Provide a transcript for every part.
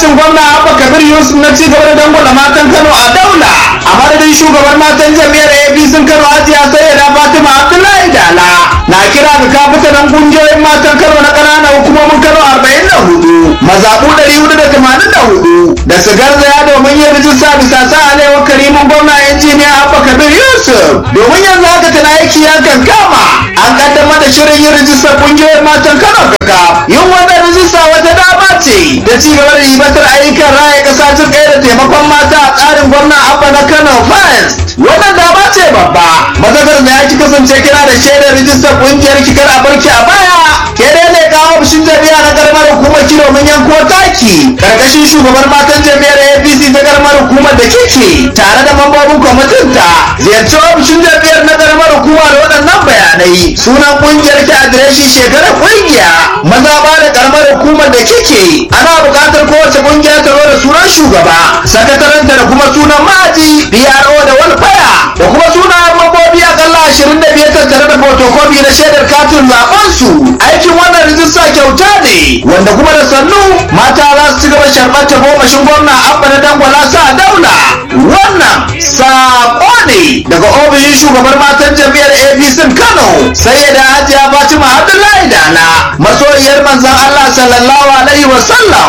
shugabancin gwamna abba kabir yusuf na ci gaba da dangwala matan kano a daula a madadin shugaban matan jami'ar apc kano hajiya sayyada fatima abdullahi dala na kira ga kafitanan kungiyoyin matan kano na ƙananan hukumomin kano arba'in da hudu mazaɓu ɗari hudu da tamanin da hudu da su garzaya domin yin rijista bisa sa alewar karimin gwamna injiniya abba kabir yusuf domin yanzu haka tana aiki ya kankama an kaddamar da shirin yin rijistar kungiyoyin matan kano kaka yin wannan rijista wata dama ce da ci gaba da ribatar ayyukan raya ƙasa jin ɗaya da taimakon mata a tsarin gwamna abba na kano first wannan dama ce babba mazakar da ya ki kasance kira da shaidar rijistar kungiyar kikar a barki a baya ke dai ne kawo ofishin jami'a na karamar hukumar ki domin yanko taki karkashin shugaban matan jami'ar apc ta karamar hukumar da kike tare da mambobin kwamitin ta ziyarci ofishin jami'ar na karamar hukuma da waɗannan bayanai sunan kungiyar ki adireshin shekarar kungiya maza ba da karamar hukumar da kike ana buƙatar kowace kungiya ta zo da sunan shugaba sakataranta da kuma sunan ma'aji PRO da walfaya da kuma sunayen mambobi akalla ashirin da biyar tattare da fotokofi na shaidar katin zaben su aikin wannan rijista kyauta ne wanda kuma da sannu mata za su ci gaba sharɓar ta gomashin gwamna abba na dangwala sa daula wannan saƙo ne daga ofishin shugabar matan jam'iyyar apc kano sai da hajiya fatima abdullahi dala masoyiyar manzon allah sallallahu alaihi wasallam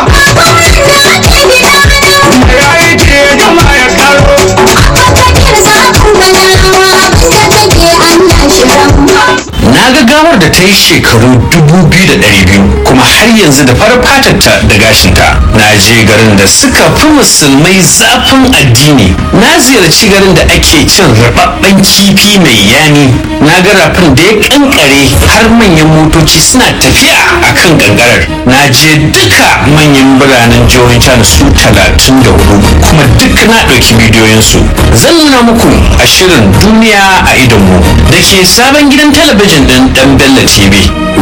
na ga gawar da ta yi shekaru dubu biyu da ɗari biyu kuma har yanzu da farar fatarta da gashinta na je garin da suka fi musulmai zafin addini na ziyarci garin da ake cin rababben kifi mai yani na ga rafin da ya kankare har manyan motoci suna tafiya a kan gangarar na je duka manyan biranen jihohin china su talatin da hudu kuma duk na ɗauki bidiyoyinsu zan nuna muku a shirin duniya a idonmu da ke sabon gidan talabijin din dan Bello TV